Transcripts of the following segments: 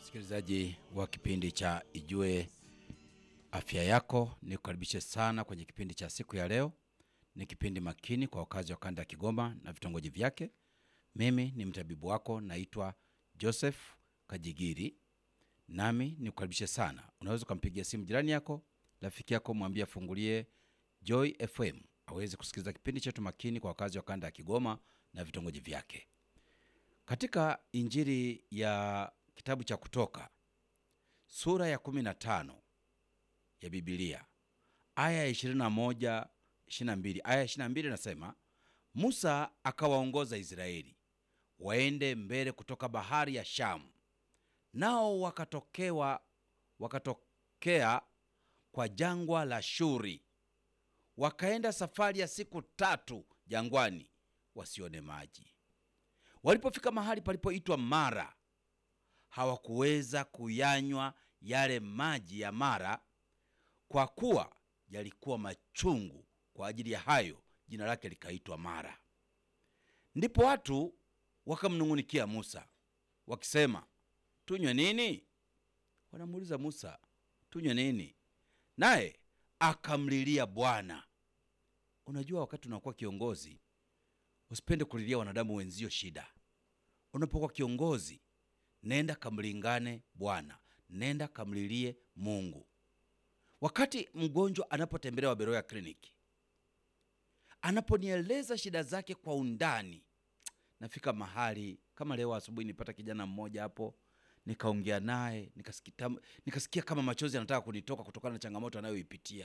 Msikilizaji wa kipindi cha Ijue Afya Yako, nikukaribishe sana kwenye kipindi cha siku ya leo. Ni kipindi makini kwa wakazi wa kanda ya Kigoma na vitongoji vyake. Mimi ni mtabibu wako, naitwa Joseph Kajigiri, nami nikukaribishe sana. Unaweza ukampigia simu jirani yako, rafiki yako, mwambie afungulie Joy FM aweze kusikiliza kipindi chetu makini kwa wakazi wa kanda ya Kigoma na vitongoji vyake. Katika Injili ya kitabu cha Kutoka sura ya 15 ya Biblia aya ya 21 22, aya ya 22 inasema, Musa akawaongoza Israeli waende mbele kutoka bahari ya Shamu, nao wakatokewa wakatokea kwa jangwa la Shuri, wakaenda safari ya siku tatu jangwani, wasione maji. Walipofika mahali palipoitwa Mara, hawakuweza kuyanywa yale maji ya Mara, kwa kuwa yalikuwa machungu. Kwa ajili ya hayo jina lake likaitwa Mara. Ndipo watu wakamnung'unikia Musa wakisema, tunywe nini? Wanamuuliza Musa, tunywe nini? Naye akamlilia Bwana. Unajua, wakati unakuwa kiongozi usipende kulilia wanadamu wenzio shida. Unapokuwa kiongozi, nenda kamlingane Bwana, nenda kamlilie Mungu. Wakati mgonjwa anapotembelewa Beroya kliniki, anaponieleza shida zake kwa undani, nafika mahali kama leo asubuhi nipata kijana mmoja hapo, nikaongea naye nikasikia, nikasikia kama machozi yanataka kunitoka kutokana na changamoto anayoipitia.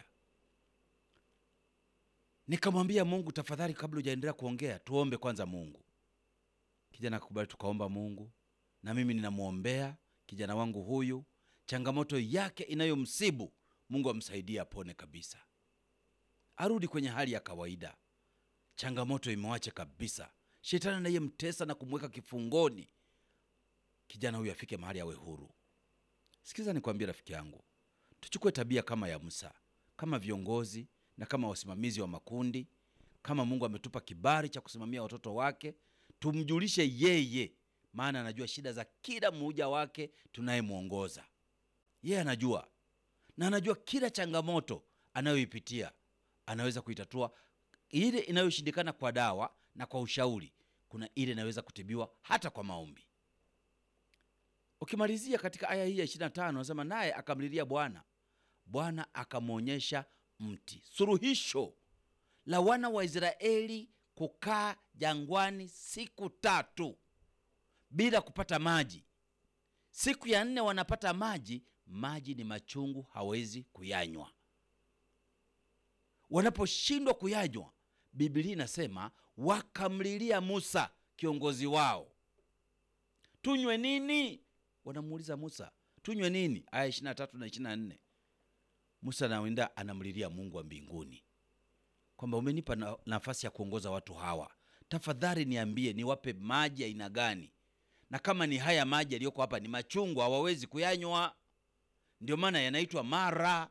Nikamwambia Mungu, tafadhali, kabla hujaendelea kuongea, tuombe kwanza Mungu. Kijana akakubali, tukaomba Mungu, na mimi ninamwombea kijana wangu huyu, changamoto yake inayomsibu Mungu amsaidie apone kabisa, arudi kwenye hali ya kawaida. Changamoto imwache kabisa, shetani anayemtesa na kumweka kifungoni, kijana huyu afike mahali awe huru. Sikiza nikwambie, rafiki yangu, tuchukue tabia kama ya Musa, kama viongozi na kama wasimamizi wa makundi. Kama Mungu ametupa kibali cha kusimamia watoto wake, tumjulishe yeye, maana anajua shida za kila mmoja wake tunayemwongoza. Yeye anajua na anajua kila changamoto anayoipitia anaweza kuitatua. Ile inayoshindikana kwa dawa na kwa ushauri, kuna ile inaweza kutibiwa hata kwa maombi. Ukimalizia katika aya hii ya 25 anasema, naye akamlilia Bwana, Bwana akamwonyesha mti. Suluhisho la wana wa Israeli kukaa jangwani siku tatu bila kupata maji. Siku ya nne wanapata maji, maji ni machungu, hawezi kuyanywa. Wanaposhindwa kuyanywa, Biblia inasema wakamlilia Musa, kiongozi wao, tunywe nini? Wanamuuliza Musa, tunywe nini? Aya 23 na 24. Musa nawenda anamlilia Mungu wa mbinguni kwamba umenipa na, nafasi ya kuongoza watu hawa, tafadhali niambie niwape maji aina gani, na kama ni haya maji yaliyoko hapa ni machungu, hawawezi kuyanywa, ndio maana yanaitwa Mara.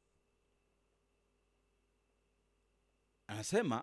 Anasema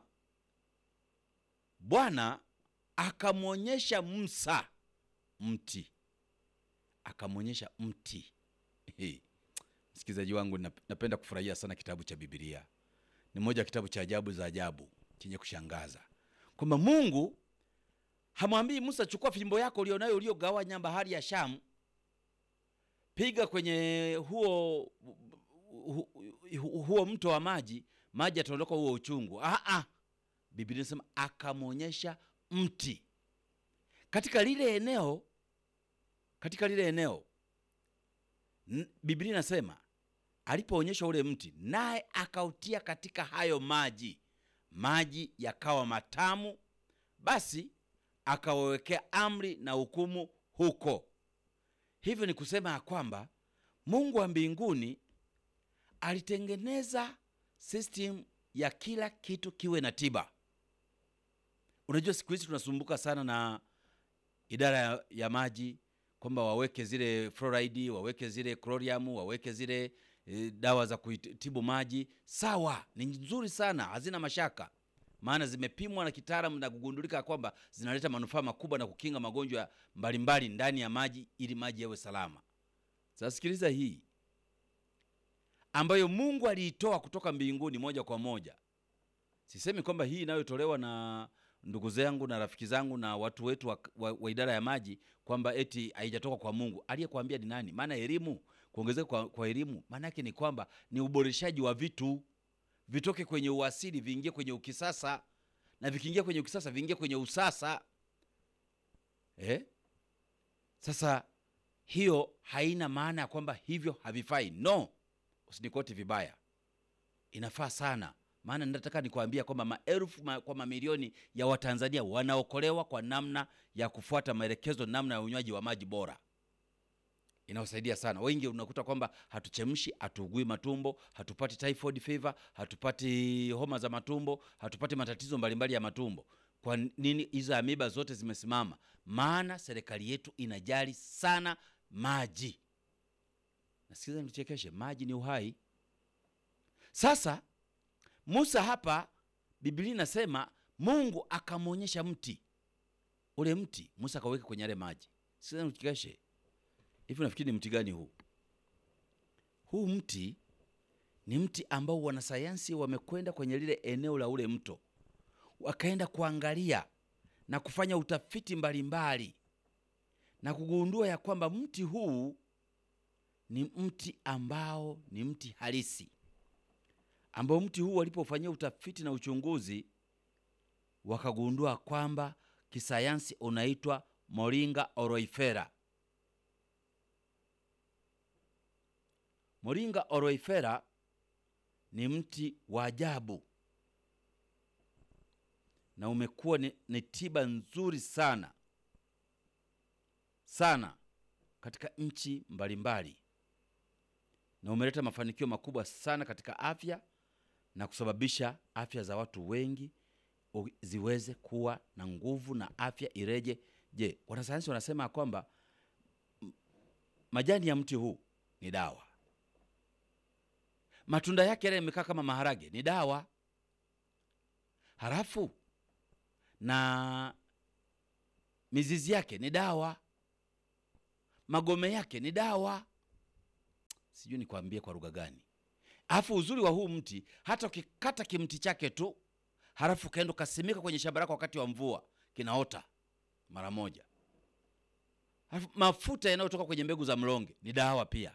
Bwana akamwonyesha Musa mti, akamwonyesha mti Msikilizaji wangu, napenda kufurahia sana kitabu cha Biblia. Ni moja ya kitabu cha ajabu za ajabu chenye kushangaza, kwamba Mungu hamwambii Musa, chukua fimbo yako ulionayo uliogawanya bahari ya Shamu, piga kwenye huo hu, hu, huo mto wa maji, maji yataondoka huo uchungu. Aa, Biblia inasema akamwonyesha mti katika lile eneo, katika lile eneo Biblia inasema alipoonyeshwa ule mti, naye akautia katika hayo maji, maji yakawa matamu. Basi akawawekea amri na hukumu huko. Hivyo ni kusema ya kwamba Mungu wa mbinguni alitengeneza system ya kila kitu kiwe na tiba. Unajua, siku hizi tunasumbuka sana na idara ya, ya maji kwamba waweke zile fluoride, waweke zile chlorium, waweke zile e, dawa za kutibu maji. Sawa, ni nzuri sana, hazina mashaka, maana zimepimwa na kitaalamu na kugundulika kwamba zinaleta manufaa makubwa na kukinga magonjwa mbalimbali ndani ya maji ili maji yawe salama. Sasa sikiliza hii ambayo Mungu aliitoa kutoka mbinguni moja kwa moja. Sisemi kwamba hii inayotolewa na ndugu zangu na rafiki zangu na watu wetu wa, wa, wa idara ya maji kwamba eti haijatoka kwa Mungu. Aliyekwambia ni nani? Maana elimu, kuongezeka kwa, kwa elimu maana yake ni kwamba ni uboreshaji wa vitu, vitoke kwenye uasili viingie kwenye ukisasa, na vikiingia kwenye ukisasa viingie kwenye usasa eh? Sasa hiyo haina maana ya kwamba hivyo havifai. No, usinikoti vibaya, inafaa sana maana nataka nikwambia kwamba maelfu ma, kwa mamilioni ya Watanzania wanaokolewa kwa namna ya kufuata maelekezo, namna ya unywaji wa maji bora. Inawasaidia sana. Wengi unakuta kwamba hatuchemshi, hatuugui matumbo, hatupati typhoid fever, hatupati homa za matumbo, hatupati matatizo mbalimbali ya matumbo. Kwa nini? Hizo amiba zote zimesimama, maana serikali yetu inajali sana maji. Nasikiza nichekeshe, maji ni uhai. Sasa Musa hapa Biblia inasema Mungu akamwonyesha mti ule, mti Musa akaweka kwenye yale maji. Sasa nichekeshe hivi, nafikiri ni mti gani huu? Huu mti ni mti ambao wanasayansi wamekwenda kwenye lile eneo la ule mto, wakaenda kuangalia na kufanya utafiti mbalimbali mbali, na kugundua ya kwamba mti huu ni mti ambao ni mti halisi ambao mti huu walipofanyia utafiti na uchunguzi wakagundua kwamba kisayansi unaitwa Moringa oroifera. Moringa oroifera ni mti wa ajabu na umekuwa ni, ni tiba nzuri sana sana katika nchi mbalimbali na umeleta mafanikio makubwa sana katika afya na kusababisha afya za watu wengi ziweze kuwa na nguvu na afya ireje. Je, wanasayansi wanasema kwamba majani ya mti huu ni dawa, matunda yake yale yamekaa kama maharage ni dawa, halafu na mizizi yake ni dawa, magome yake ni dawa. Sijui nikwambie kwa lugha gani. Alafu uzuri wa huu mti, hata ukikata kimti chake tu, halafu ukaenda ukasimika kwenye shamba lako wakati wa mvua, kinaota mara moja. Halafu mafuta yanayotoka kwenye mbegu za mlonge ni dawa pia.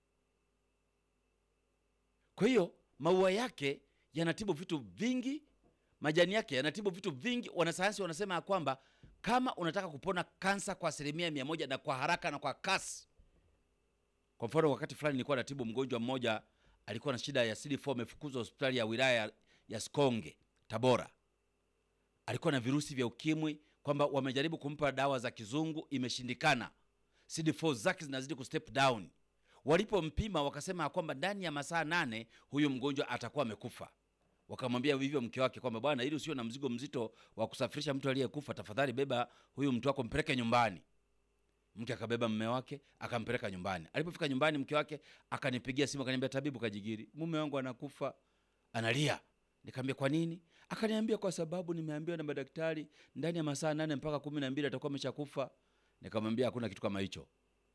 Kwa hiyo maua yake yanatibu vitu vingi, majani yake yanatibu vitu vingi. Wanasayansi wanasema ya kwamba kama unataka kupona kansa kwa asilimia mia moja na kwa haraka na kwa kasi. Kwa mfano, wakati fulani nilikuwa natibu mgonjwa mmoja alikuwa na shida ya CD4 amefukuzwa hospitali ya wilaya ya Sikonge Tabora. Alikuwa na virusi vya ukimwi, kwamba wamejaribu kumpa dawa za kizungu imeshindikana, CD4 zake zinazidi ku step down. Walipompima wakasema kwamba ndani ya masaa nane huyu mgonjwa atakuwa amekufa. Wakamwambia hivyo mke wake kwamba bwana, ili usio na mzigo mzito wa kusafirisha mtu aliyekufa, tafadhali beba huyu mtu wako mpeleke nyumbani. Mke akabeba mume wake akampeleka nyumbani. Alipofika nyumbani, mke wake akanipigia simu akaniambia, tabibu Kajigiri, mume wangu anakufa, analia. Nikamwambia kwa nini? Akaniambia kwa sababu nimeambiwa na madaktari ndani ya masaa nane mpaka kumi na mbili atakuwa ameshakufa. Nikamwambia hakuna kitu kama hicho.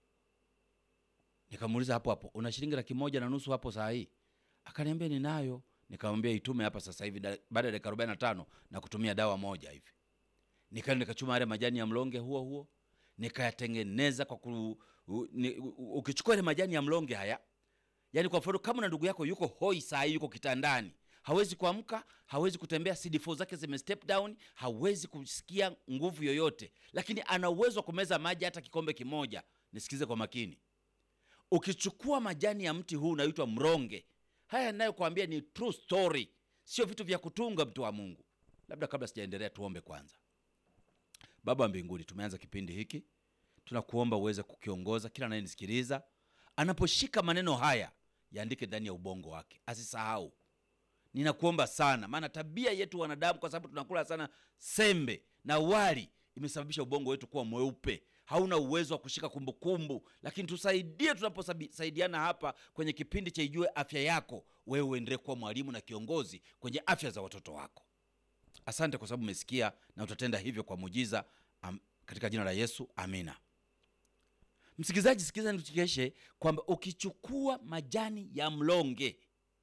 Nikamuuliza hapo hapo, una shilingi laki moja na nusu hapo saa hii? Akaniambia ninayo. Nikamwambia itume hapa sasa hivi, baada ya dakika arobaini na tano na kutumia dawa moja hivi. Nikaenda nikachuma yale majani ya mlonge huo huo nikayatengeneza kwa ku, u, ni, u, ukichukua ile majani ya mlonge haya, yani kwa mfano kama na ndugu yako yuko hoi saa hii, yuko kitandani, hawezi kuamka, hawezi kutembea, CD4 zake zime step down, hawezi kusikia nguvu yoyote, lakini ana uwezo wa kumeza maji hata kikombe kimoja. Nisikize kwa makini, ukichukua majani ya mti huu unaitwa mronge, haya ninayokuambia ni true story, sio vitu vya kutunga, mtu wa Mungu. Labda kabla sijaendelea, tuombe kwanza. Baba wa mbinguni, tumeanza kipindi hiki, tunakuomba uweze kukiongoza kila anayenisikiliza, anaposhika maneno haya yaandike ndani ya ubongo wake, asisahau. Ninakuomba sana, maana tabia yetu wanadamu, kwa sababu tunakula sana sembe na wali, imesababisha ubongo wetu kuwa mweupe, hauna uwezo wa kushika kumbukumbu kumbu. Lakini tusaidie tunaposaidiana hapa kwenye kipindi cha Ijue Afya Yako, wewe uendelee kuwa mwalimu na kiongozi kwenye afya za watoto wako. Asante kwa sababu umesikia na utatenda hivyo kwa muujiza, katika jina la Yesu, amina. Msikilizaji, sikiliza nikuchekeshe kwamba ukichukua majani ya mlonge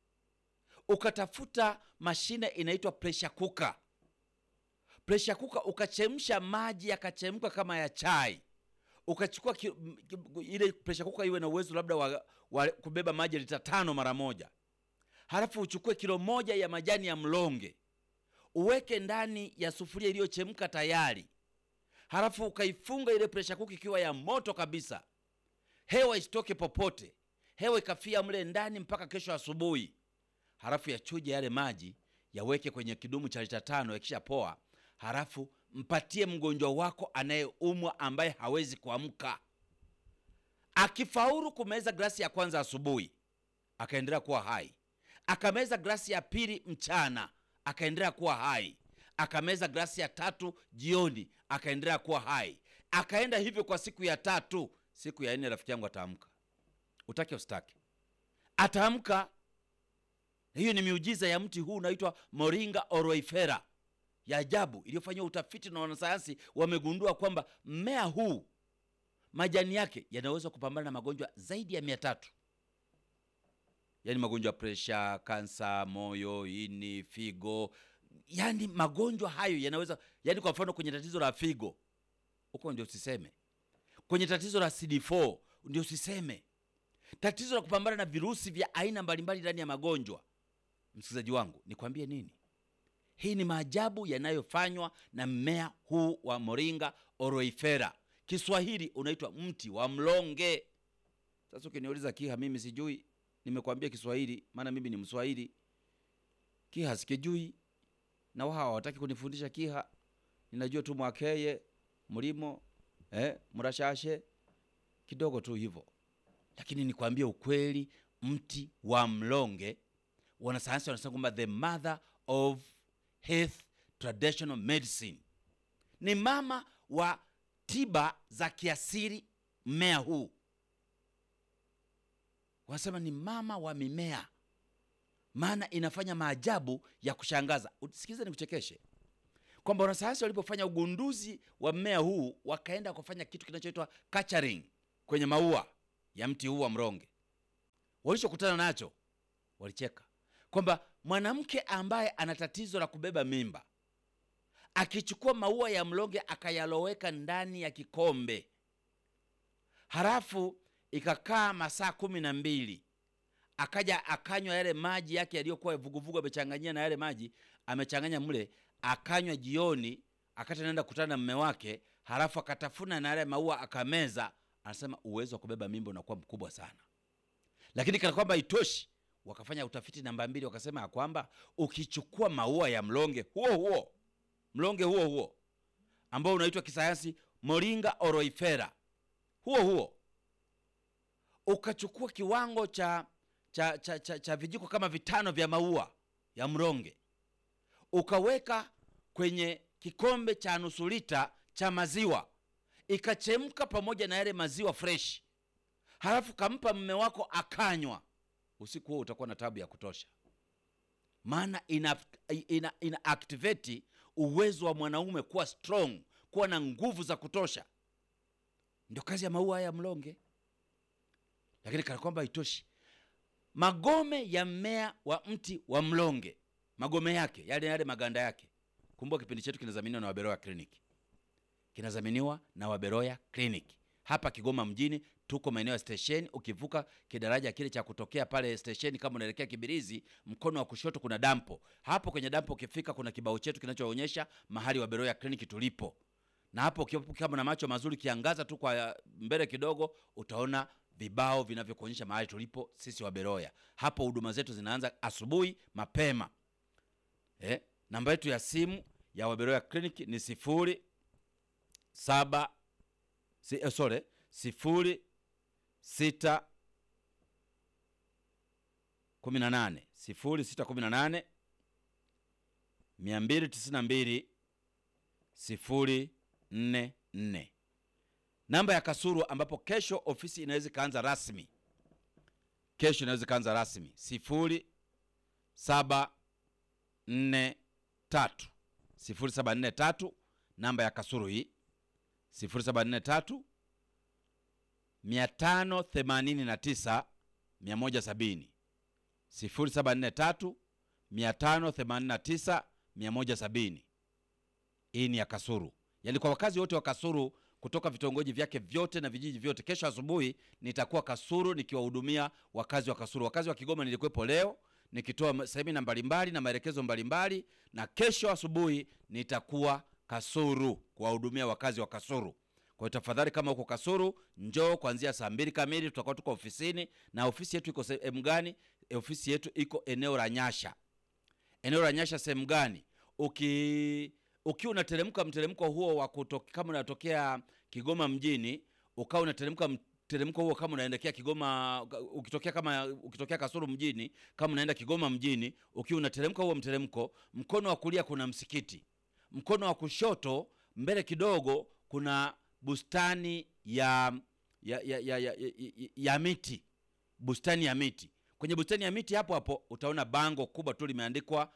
ukatafuta mashine inaitwa pressure cooker, pressure cooker ukachemsha maji yakachemka kama ya chai, ukachukua ki, m- ki- ile pressure cooker iwe na uwezo labda wa, wa kubeba maji lita tano mara moja, halafu uchukue kilo moja ya majani ya mlonge uweke ndani ya sufuria iliyochemka tayari, halafu ukaifunga ile pressure cooker ikiwa ya moto kabisa, hewa isitoke popote, hewa ikafia mle ndani mpaka kesho asubuhi. Halafu yachuje yale maji, yaweke kwenye kidumu cha lita tano, yakisha poa, halafu mpatie mgonjwa wako anayeumwa ambaye hawezi kuamka. Akifaulu kumeza glasi ya kwanza asubuhi, akaendelea kuwa hai, akameza glasi ya pili mchana, akaendelea kuwa hai, akameza glasi ya tatu jioni, akaendelea kuwa hai, akaenda hivyo kwa siku ya tatu. Siku ya nne, rafiki yangu ataamka, utake usitake, ataamka. Hiyo ni miujiza ya mti huu unaitwa Moringa oroifera ya ajabu iliyofanyiwa utafiti na wanasayansi. Wamegundua kwamba mmea huu majani yake yanaweza kupambana na magonjwa zaidi ya mia tatu yaani magonjwa ya presha, kansa, moyo, ini, figo, yaani magonjwa hayo yanaweza, yaani kwa mfano kwenye tatizo la figo huko ndio usiseme, kwenye tatizo la CD4 ndio usiseme, tatizo la kupambana na virusi vya aina mbalimbali ndani ya magonjwa. Msikilizaji wangu, nikwambie nini? Hii ni maajabu yanayofanywa na mmea huu wa Moringa oroifera. Kiswahili unaitwa mti wa mlonge. Sasa ukiniuliza Kiha, mimi sijui, nimekwambia Kiswahili maana mimi ni Mswahili. Kiha sikijui, na wao hawataki kunifundisha Kiha. Ninajua tu Mwakeye, mlimo, eh, mrashashe kidogo tu hivyo, lakini nikwambie ukweli, mti wa mlonge wanasayansi wanasema kwamba the mother of health traditional medicine, ni mama wa tiba za kiasili. Mmea huu wanasema ni mama wa mimea, maana inafanya maajabu ya kushangaza. Sikiliza nikuchekeshe kwamba wanasayansi walipofanya ugunduzi wa mmea huu wakaenda kufanya kitu kinachoitwa culturing kwenye maua ya mti huu wa mlonge. Walichokutana nacho walicheka kwamba mwanamke ambaye ana tatizo la kubeba mimba akichukua maua ya mlonge akayaloweka ndani ya kikombe, halafu ikakaa masaa kumi na mbili akaja akanywa yale maji yake yaliyokuwa vuguvugu, amechanganyia na yale maji amechanganya mle, akanywa jioni, akati anaenda kukutana na mme wake, halafu akatafuna na yale maua akameza, anasema uwezo wa kubeba mimba unakuwa mkubwa sana. Lakini kana kwamba itoshi, wakafanya utafiti namba mbili, wakasema ya kwamba ukichukua maua ya mlonge huo huo mlonge huo huo ambao unaitwa kisayansi Moringa oroifera huo huo, ukachukua kiwango cha cha, cha, cha, cha vijiko kama vitano vya maua ya mlonge ukaweka kwenye kikombe cha nusu lita cha maziwa, ikachemka pamoja na yale maziwa fresh, halafu kampa mme wako akanywa, usiku huo utakuwa na tabu ya kutosha, maana ina, ina, ina activate uwezo wa mwanaume kuwa strong, kuwa na nguvu za kutosha. Ndio kazi ya maua haya ya mlonge. Lakini kana kwamba haitoshi, magome ya mmea wa mti wa mlonge, magome yake yale yale maganda yake. Kumbuka kipindi chetu kinadhaminiwa na Waberoya Clinic, kinadhaminiwa na Waberoya Clinic hapa Kigoma mjini. Tuko maeneo ya stesheni, ukivuka kidaraja kile cha kutokea pale stesheni, kama unaelekea Kibirizi, mkono wa kushoto kuna dampo. Hapo kwenye dampo ukifika, kuna kibao chetu kinachoonyesha mahali Waberoya Clinic tulipo, na hapo kama na macho mazuri, kiangaza tu kwa mbele kidogo, utaona vibao vinavyokuonyesha mahali tulipo sisi Waberoya. Hapo huduma zetu zinaanza asubuhi mapema. Eh, namba yetu ya simu ya Waberoya Clinic ni sifuri saba si, eh, sorry sifuri sita kumi na nane sifuri sita kumi na nane mia mbili tisini na mbili sifuri nne nne. Namba ya Kasuru ambapo kesho ofisi inaweza ikaanza rasmi, kesho inaweza ikaanza rasmi sifuri saba nne tatu sifuri saba nne tatu. Namba ya Kasuru hii sifuri saba nne tatu 589 170 0743 589 170. Hii ni ya Kasuru, yaani kwa wakazi wote wa Kasuru kutoka vitongoji vyake vyote na vijiji vyote. Kesho asubuhi nitakuwa Kasuru nikiwahudumia wakazi wa Kasuru. Wakazi wa Kigoma nilikuwepo leo nikitoa semina mbalimbali na maelekezo mbalimbali, na kesho asubuhi nitakuwa Kasuru kuwahudumia wakazi wa Kasuru. Kwa hiyo tafadhali, kama uko Kasuru, njoo kuanzia saa mbili kamili, tutakuwa tuko ofisini. Na ofisi yetu iko sehemu gani? Ofisi yetu iko eneo la Nyasha. Eneo la Nyasha sehemu gani? Uki ukiwa unateremka mteremko huo wa kutoka, kama unatokea Kigoma mjini, ukawa unateremka mteremko huo kama unaelekea Kigoma, ukitokea kama ukitokea Kasulu mjini, kama unaenda Kigoma mjini, ukiwa unateremka huo mteremko, mkono wa kulia kuna msikiti, mkono wa kushoto mbele kidogo kuna bustani ya ya, ya, ya, ya, ya, ya miti, bustani ya miti. Kwenye bustani ya miti hapo hapo utaona bango kubwa tu limeandikwa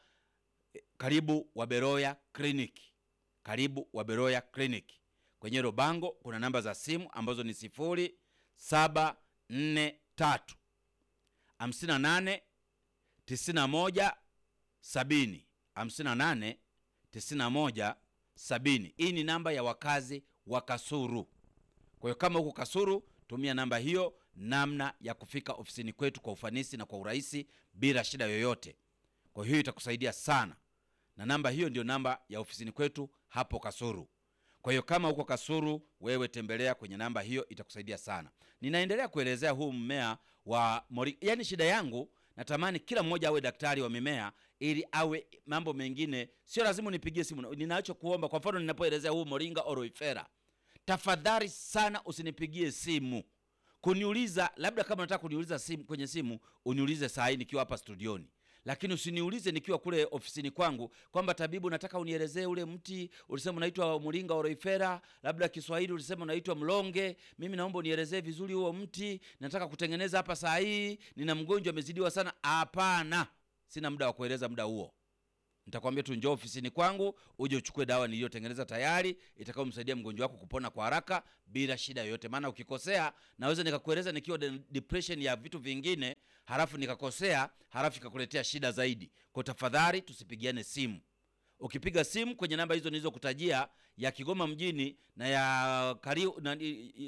karibu Waberoya Clinic, karibu Waberoya Clinic. Kwenye hilo bango kuna namba za simu ambazo ni sifuri saba nne tatu hamsini na nane tisini na moja sabini hamsini na nane tisini na moja sabini. Hii ni namba ya wakazi wa Kasuru. Kwa hiyo kama huko Kasuru, tumia namba hiyo namna ya kufika ofisini kwetu kwa ufanisi na kwa urahisi bila shida yoyote. Kwa hiyo itakusaidia sana, na namba hiyo ndio namba ya ofisini kwetu hapo Kasuru. Kwa hiyo kama huko Kasuru, wewe tembelea kwenye namba hiyo, itakusaidia sana. Ninaendelea kuelezea huu mmea wa mori, yaani shida yangu natamani kila mmoja awe daktari wa mimea ili awe mambo mengine, sio lazima unipigie simu. Ninachokuomba, kwa mfano, ninapoelezea huu moringa oroifera, tafadhali sana usinipigie simu kuniuliza, labda kama unataka kuniuliza simu kwenye simu uniulize saa hii nikiwa hapa studioni, lakini usiniulize nikiwa kule ofisini kwangu kwamba tabibu, nataka unielezee ule mti ulisema unaitwa moringa oroifera, labda Kiswahili ulisema unaitwa mlonge. Mimi naomba unielezee vizuri huo mti, nataka kutengeneza hapa saa hii, nina mgonjwa amezidiwa sana. Hapana, sina muda wa kueleza muda huo. Nitakwambia tu njoo ofisini kwangu uje uchukue dawa niliyotengeneza tayari itakayomsaidia mgonjwa wako kupona kwa haraka bila shida yoyote. Maana ukikosea, naweza nikakueleza nikiwa depression ya vitu vingine, halafu nikakosea, halafu ikakuletea shida zaidi. Kwa tafadhali tusipigiane simu. Ukipiga simu kwenye namba hizo nilizokutajia ya Kigoma mjini na ya Kari, na,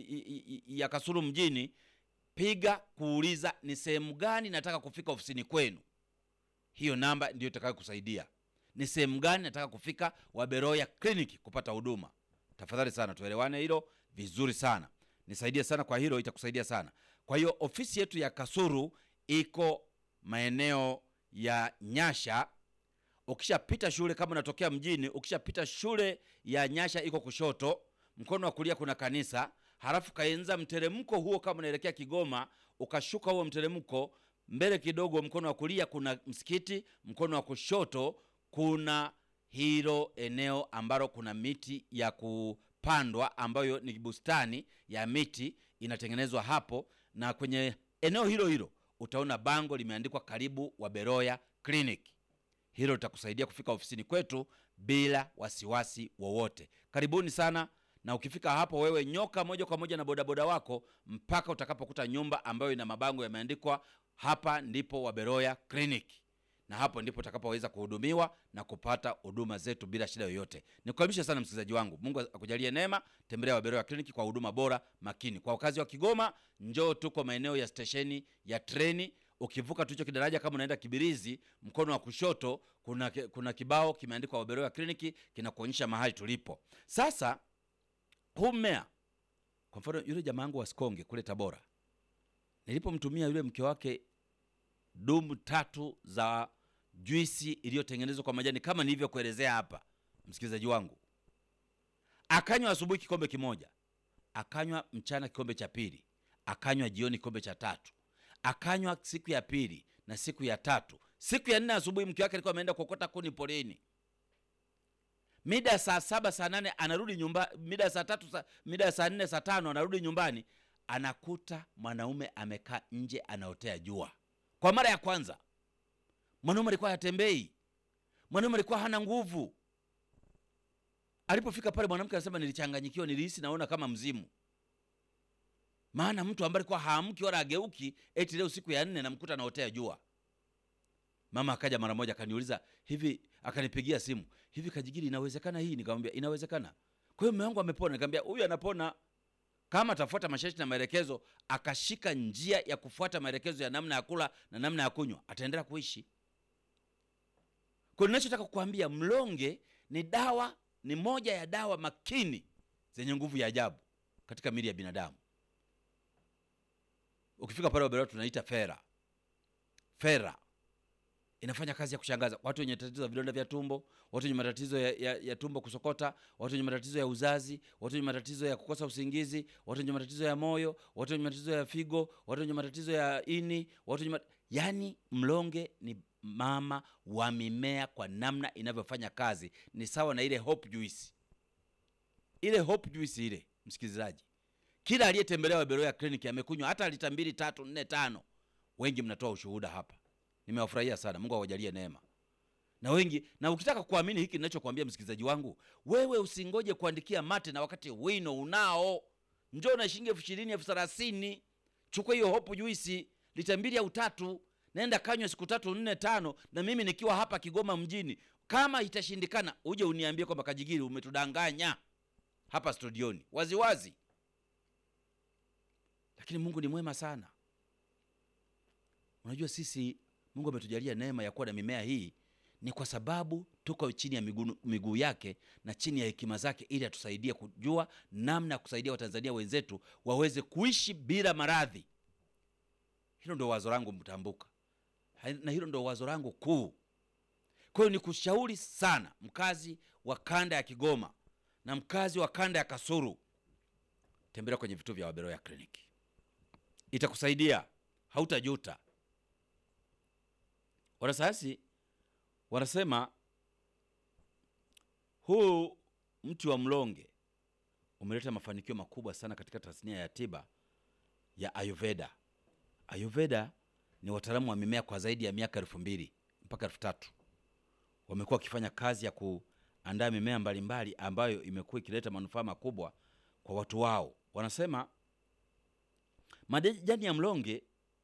ya Kasulu mjini, piga kuuliza ni sehemu gani nataka kufika ofisini kwenu. Hiyo namba ndiyo itakayokusaidia ni sehemu gani nataka kufika Waberoya Clinic kupata huduma. Tafadhali sana tuelewane hilo vizuri sana, nisaidie sana kwa hilo, itakusaidia sana. Kwa hiyo ofisi yetu ya Kasuru iko maeneo ya Nyasha. Ukishapita shule, kama unatokea mjini, ukishapita shule ya Nyasha iko kushoto, mkono wa kulia kuna kanisa, halafu kaenza mteremko huo, kama unaelekea Kigoma, ukashuka huo mteremko mbele kidogo, mkono wa kulia kuna msikiti, mkono wa kushoto kuna hilo eneo ambalo kuna miti ya kupandwa ambayo ni bustani ya miti inatengenezwa hapo, na kwenye eneo hilo hilo utaona bango limeandikwa karibu Waberoya Clinic. Hilo litakusaidia kufika ofisini kwetu bila wasiwasi wowote. Karibuni sana, na ukifika hapo wewe nyoka moja kwa moja na bodaboda wako mpaka utakapokuta nyumba ambayo ina mabango yameandikwa hapa ndipo Waberoya Clinic na hapo ndipo utakapoweza kuhudumiwa na kupata huduma zetu bila shida yoyote. Nikukaribisha sana msikilizaji wangu, Mungu akujalie neema. Tembelea Waberoya Kliniki kwa huduma bora makini. Kwa wakazi wa Kigoma, njoo, tuko maeneo ya stesheni ya treni. Ukivuka tu hicho kidaraja, kama unaenda Kibirizi, mkono wa kushoto kuna, kuna kibao kimeandikwa Waberoya Kliniki kinakuonyesha mahali tulipo. Sasa huu mmea, kwa mfano, yule jamaa wangu wa Sikonge kule Tabora, nilipomtumia yule mke wake dumu tatu za juisi iliyotengenezwa kwa majani kama nilivyokuelezea hapa, msikilizaji wangu, akanywa asubuhi kikombe kimoja, akanywa mchana kikombe cha pili, akanywa jioni kikombe cha tatu, akanywa siku ya pili na siku ya tatu. Siku ya nne asubuhi mke wake alikuwa ameenda kuokota kuni poleni, mida ya saa saba saa nane anarudi nyumba, mida ya saa tatu sa, mida ya saa nne saa tano anarudi nyumbani, anakuta mwanaume amekaa nje anaotea jua. Kwa mara ya kwanza mwanaume alikuwa hatembei, mwanaume alikuwa hana nguvu. Alipofika pale, mwanamke anasema nilichanganyikiwa, nilihisi naona kama mzimu. maana mtu ambaye alikuwa haamki wala ageuki, eti leo siku ya nne namkuta anaotea jua. Mama akaja mara moja akaniuliza hivi, akanipigia simu, hivi Kajigiri, inawezekana hii? Nikamwambia inawezekana. Kwa hiyo mume wangu amepona. Nikamwambia huyu anapona kama atafuata masharti na maelekezo, akashika njia ya kufuata maelekezo ya namna ya kula na namna ya kunywa, ataendelea kuishi. Kwa hiyo ninachotaka kukuambia, mlonge ni dawa, ni moja ya dawa makini zenye nguvu ya ajabu katika miili ya binadamu. Ukifika pale Wabeloya tunaita fera. Fera inafanya kazi ya kushangaza. Watu wenye tatizo ya vidonda vya tumbo, watu wenye matatizo ya, ya, ya tumbo kusokota, watu wenye matatizo ya uzazi, watu wenye matatizo ya kukosa usingizi, watu wenye matatizo ya moyo, watu wenye matatizo ya figo, watu wenye matatizo ya ini, watu wenye mat... yani mlonge ni mama wa mimea kwa namna inavyofanya kazi ni sawa na ile hope juice. Ile hope juice ile, msikilizaji, kila aliyetembelea Wabeloya Clinic amekunywa hata lita mbili tatu nne tano. Wengi mnatoa ushuhuda hapa, nimewafurahia sana. Mungu awajalie neema na wengi. Na ukitaka kuamini hiki ninachokuambia msikilizaji wangu, wewe usingoje kuandikia mate na wakati wino unao. Njoo na shilingi elfu ishirini elfu thelathini chukua hiyo hope juice lita mbili au tatu nenda kanywa siku tatu nne tano, na mimi nikiwa hapa Kigoma mjini. Kama itashindikana, uje uniambie kwamba Kajigiri, umetudanganya hapa studioni waziwazi. Lakini Mungu ni mwema sana. Unajua sisi Mungu ametujalia neema ya kuwa na mimea hii, ni kwa sababu tuko chini ya miguu miguu yake na chini ya hekima zake, ili atusaidie kujua namna ya kusaidia Watanzania wenzetu waweze kuishi bila maradhi. Hilo ndio wazo langu mtambuka, na hilo ndio wazo langu kuu. Kwa hiyo nikushauri sana mkazi wa kanda ya Kigoma na mkazi wa kanda ya Kasulu, tembelea kwenye vituo vya Wabeloya Kliniki, itakusaidia, hautajuta. Wanasayansi wanasema huu mti wa mlonge umeleta mafanikio makubwa sana katika tasnia ya tiba ya Ayurveda. Ayurveda ni wataalamu wa mimea kwa zaidi ya miaka elfu mbili mpaka elfu tatu wamekuwa wakifanya kazi ya kuandaa mimea mbalimbali ambayo imekuwa ikileta manufaa makubwa kwa watu wao. Wanasema majani ya mlonge,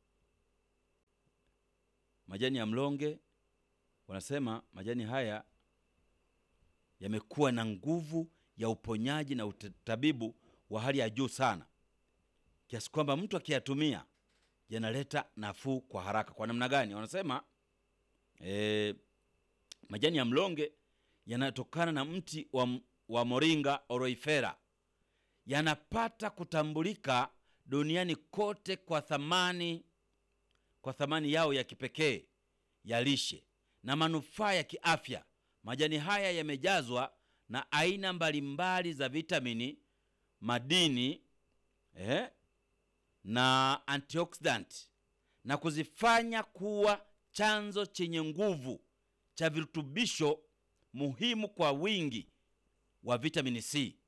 majani ya mlonge, wanasema majani haya yamekuwa na nguvu ya uponyaji na utabibu wa hali ya juu sana, kiasi kwamba mtu akiyatumia yanaleta nafuu kwa haraka. Kwa namna gani? Wanasema e, majani ya mlonge yanatokana na mti wa, wa Moringa oroifera, yanapata kutambulika duniani kote kwa thamani, kwa thamani yao ya kipekee ya lishe na manufaa ya kiafya. Majani haya yamejazwa na aina mbalimbali za vitamini, madini eh, na antioxidant na kuzifanya kuwa chanzo chenye nguvu cha virutubisho muhimu kwa wingi wa vitamini C